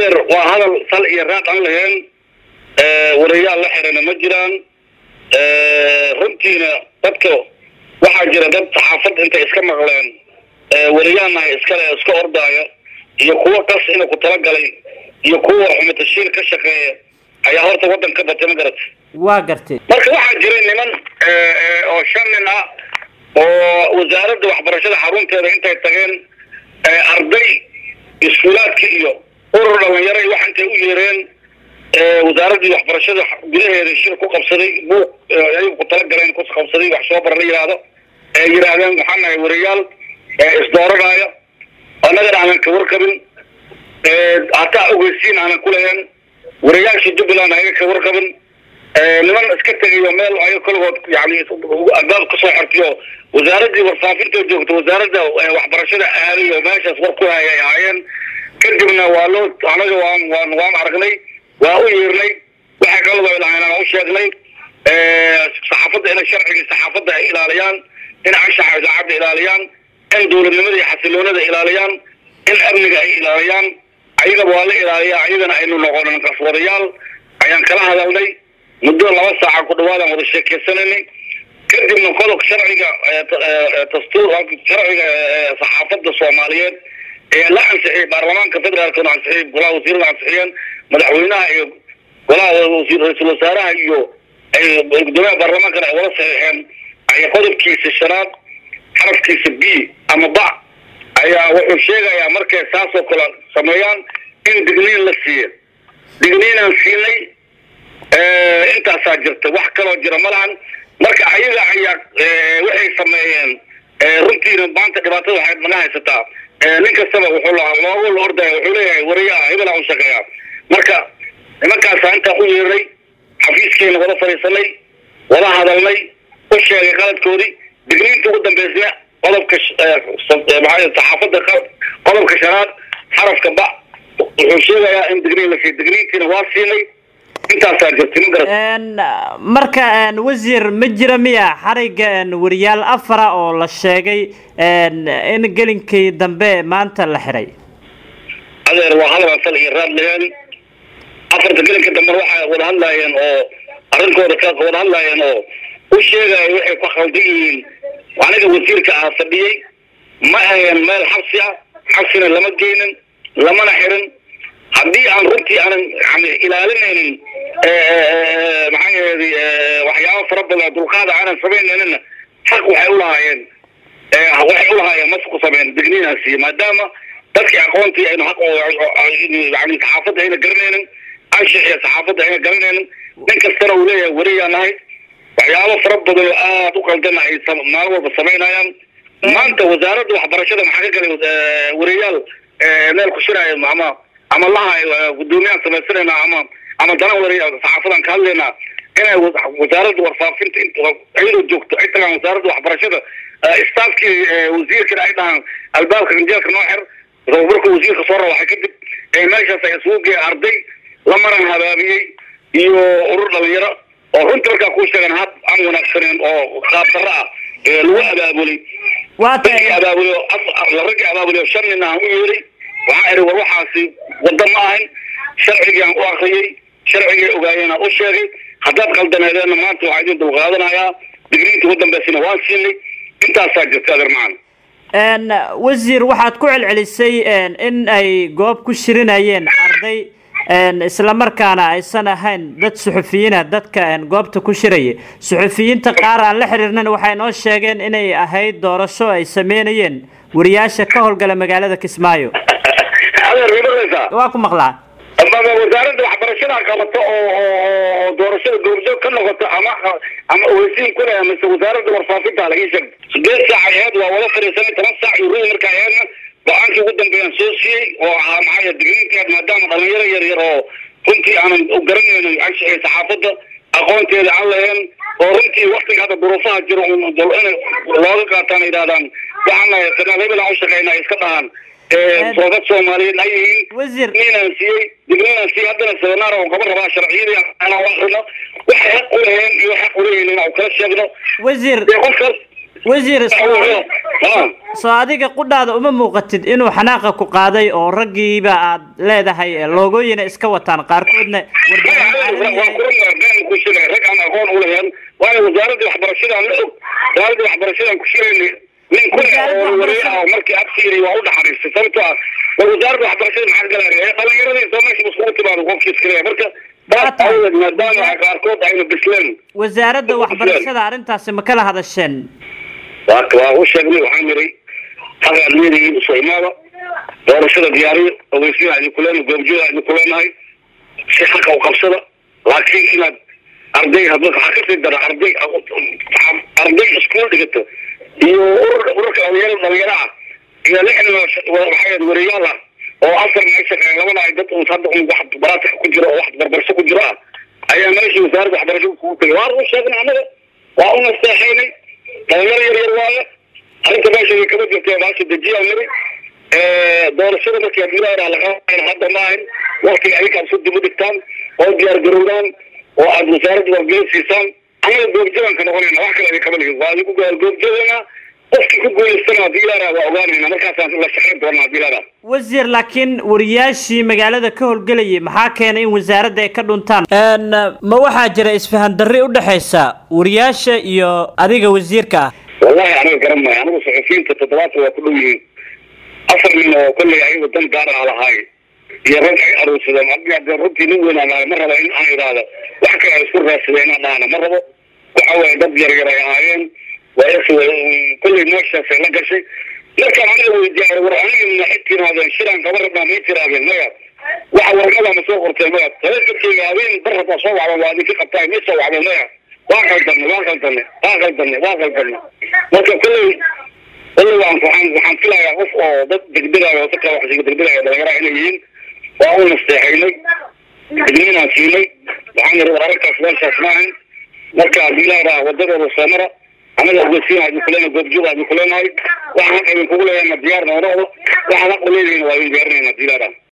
adeer waa hadal sal iyo raad aan lahayn warayaal la xirana ma jiraan runtiina dadka waxaa jira dad saxaafad intay iska maqleen wariyaalnahay iskale iska ordaaya iyo kuwo qas inuu ku talagalay iyo kuwa xumatashiil ka shaqeeya ayaa horta waddan ka batay ma garata waa gartay marka waxaa jiray niman oo shan nin ah oo wasaaradda waxbarashada xarunteeda intay tageen arday iskuulaadka iyo urur dhalinyaro wax intay u yeereen wasaaraddii waxbarashada gudaheeda shir ku qabsaday buuq ayagu ku talagaleen ku qabsaday wax soo bara la yidhaahdo ee yidhaahdeen waxaan nahay wariyaal isdooranaya annagana aanan ka warqabin hataa ogeysiin aanan ku lahayn wariyaashii jubbaland ayaga ka warqabin niman iska tegayo meel ayaga koligood yani albaab kasoo xortiyo wasaaraddii warfaafinta joogta wasaaradda waxbarashada aaday oo meeshaas war ku haya ay ahaayeen kadibna waa loo anaga waan waan waan aragnay waa u yeernay waxay kalaba ilahayn aan u sheegnay saxaafadda inay sharcigii saxaafadda ay ilaaliyaan in anshaxa idaacadda ilaaliyaan in dowladnimada iyo xasiloonada ilaaliyaan in amniga ay ilaaliyaan ayagaba waa la ilaaliyaa ayagana aynu noqonin qaswadayaal ayaan kala hadalnay muddo laba saaca ku dhawaadaan wada sheekeysananay kadibna qodob sharciga dastuur sharciga saxaafadda soomaaliyeed ee la ansixiyay baarlamaanka federaalkana ansixiyay golaha wasiirada ansixiyeen madaxweynaha iyo golaha ra-iisul wasaaraha iyo gudoomiyaha baarlamaankana ay wala saxiixeen ayaa qodobkiisa shanaad xarafkiisa b ama ba ayaa wuxuu sheegayaa markay saas oo kale sameeyaan in digniin la siiya digniinaan siinay intaasaa jirta wax kaloo jira ma lahan marka ayaga ayaa waxay sameeyeen runtiina maanta dhibaatada waxay naga haysataa nin kastaba wuxuu loogu la ordaya wuxuu leeyahay wariyaha hebelaa u shaqeeya marka nimankaasaa intaa u yeernay xafiiskiina wada fadhiisanay wada hadalnay u sheegay qaladkoodii digniinta ugu dambeysna qodobka maxaa saxaafadda qodobka shanaad xarafka ba wuxuu sheegayaa in digniin la siiy digniintiina waa siinay intaasaa jirtay ma garat marka wasiir ma jira miya xariga wariyaal afara oo la sheegay in gelinkii dambe maanta la xiray adeer waa hadal sal iyo raad leheen afarta gelinka dambe waxay wada hadlaayeen oo arrinkooda ka wada hadlaayeen oo u sheegaya waxay ku khaldan yihiin aniga wasiirka ah fadhiyey ma ahayn meel xabsi ah xabsina lama geynin lamana xirin haddii aan runtii aanan yani ilaalinaynin maxaa yeeday waxyaaba fara badan dulqaada aanan samaynayninna xaq waxay ulahaayeen waxay ulahaayeen mas ku sameyn digniinaasi maadaama dadkii aqoontii aynu xaq yani saxaafadda ayna garanaynin anshixiya saxaafadda ayna garanaynin nin kastana uu leeyahay wariyaa nahay waxyaabo fara badan oo aada u qaldana ay maalin walba samaynayaan maanta wasaaradda waxbarashada maxaa ka galay wariyaal meel ku shiraayo ama ama laha gudoomiyaan samaysanayna ama ama dana wariya saxaafadan ka hadlaynaa inay wasaaradda warfaafinta iyadoo joogto ay tagaan wasaaradda waxbarashada staafkii wasiirkana ay dhahaan albaabka ganjeelka noo xir markuu wasiirka soo rawaxay kadib meeshaas ay isugu geeya arday la maran habaabiyey iyo urur dhalinyaro oo runta markaa kuu sheegan hab aan wanaagsaneen oo qaab darro ah lagu abaabulay raggii abaabulay raggii abaabulay shan nin aan u yeeray waxaa ihi war waxaasi wadda ma ahayn sharcigii aan u akriyey sharcigii ogaayeen aan u sheegay haddaad qaldaneedeenna maanta waxaa idin dulqaadanayaa digriinta ugu dambeysana waan siinay intaasaa jirta adeer macana wasiir waxaad ku celcelisay in ay goob ku shirinayeen arday islamarkaana aysan ahayn dad suxufiyiina dadka goobta ku shiraya suxufiyiinta qaar aan la xiriirnan waxay noo sheegeen inay ahayd doorasho ay sameynayeen wariyaasha ka howlgala magaalada kismaayo waa ku maqlaa wasaaradda waxbarashada qabato oo doorashada goobjoog ka noqoto ama ama ogeysiin ku leh mise wasaaradda warfaafinta laga sheeg sideed saac aheed waa wada fadhiisanay toban saac iyo ruy markaa aheedna go-aankii ugu dambeeyaan soo siiyey oo ahaa maxaa digniinteed maadaama dhalinyaro yar yar oo runtii aanan u garanaynin anshaxii saxaafadda aqoonteeda aan lahayn oo runtii waktiga hadda duruufaha jiro in looga qaataan yidhahdaan waxaan nahay sanaal hebel aan u shaqeyna iska dhahaan soodad soomaaliyeed ay yihiin digniinaan siiyey digniinaan siiyey haddana seminaar oo qaban rabaa sharciyadii aan akrino waxay xaq u laheen iyo xaq uleeyihin inaan kala sheegno wasiir qofkaas wasiir soo adiga qudhaada uma muuqatid inuu xanaaqa ku qaaday oo raggiiba aad leedahay loogooyina iska wataan qaarkoodna rag aan aqoon ulahayn waayo wasaaradda waxbarashadaan la og wasaaradda waxbarashadaan ku shirayna nin kule oo wareer ah markii absiiri waa u dhaxariistay sababtoo ah war wasaaradda waxbarashada maxaa galaya dhalinyaradii soo meesha iskugu timaado qofkii iskaleya marka taas awgeed maadaama qaarkood ayna bisleen wasaaradda waxbarashada arrintaasi ma kala hadasheen waa waa u sheegnay waxaan niri xaqa admiyadii usoo imaada doorashada diyaariyo ogeysiina idinku leenahay goobjooda idinku leenahay si xaqa u qabsada laakiin inaad arday hadda waxaa kasii dara arday arday iskuul dhigato iyo urur ururka dhalinyaro dhalinyaro ah iyo lixdan waxaa wareeyaal ah oo afar meesha labada ay dad un hadda un wax baraatika ku jiro oo wax barbarso ku jiro ah ayaa meeshii wasaaradda waxbarashada kugu tegay waa u sheegnay annaga waa u nasteexaynay dhalinyaro yar yar waaye arrinta meesha kama jirta baasha dejiyaa niri doorashada markii admiraa laga hadda maahan waktiga adinka aad dib u dhigtaan oo diyaar garowdaan oo aad wasaaradda wargelin siisaan annaga goobjoogan ka noqonayna wax kale idin kama ligin waa adigu goobjoogana qofkii ku guulaystana haddii ilaara waa ogaanayna markaasaan la shaqayn doonaa haddii ilaara wasiir laakiin wariyaashii magaalada ka howlgelayay maxaa keenay in wasaaradda ay ka dhuntaan ma waxaa jira isfahan darri udhexaysa wariyaasha iyo adiga wasiirka ah wallahi aniga garan maayo anigu saxufiyiinta toddobaatan waa ku dhow yihiin afar nin oo kolley ayaga dan gaar ah lahaay iyo rag ay aruursadeen haddii hadee runtii nin weyn aan lahay ma rabo in aan idhaahdo wax kale ay isku raadsadeen inaan dhahana ma rabo waxa weeye dad yar yar ay ahaayeen waa kolley meeshaasay la gashay markaan aniga weydiiyay war aniga maxay tirahdeen shiraan kaba rabnaa may tirahdeen maya waxa warqada ma soo qortay maya taleefankeyga habeen bar hataa soo wacda waa idinka qabtaay may soo wacda maya waa qaldanay waa qaldanay waa qaldanay waa qaldanay marka kolley kolley waan waxaan waxaan filayaa qof oo dad degdegaayo oo dadka waxsiga degdegaayo dhalinyaraha inay yihiin waa u nasteexaynay digniinaan siinay waxaan yidhi war arrinkaas meeshaas maahan marka haddii ilaaraa wadadooda soo mara anaga ogeysiina idinku leenahay goobjooga idinku leenahay waxaan idinkugu leeyahay ma diyaar noonoodo waxaan aqo leedihiin waa idin diyaarinayna haddii ilaaraa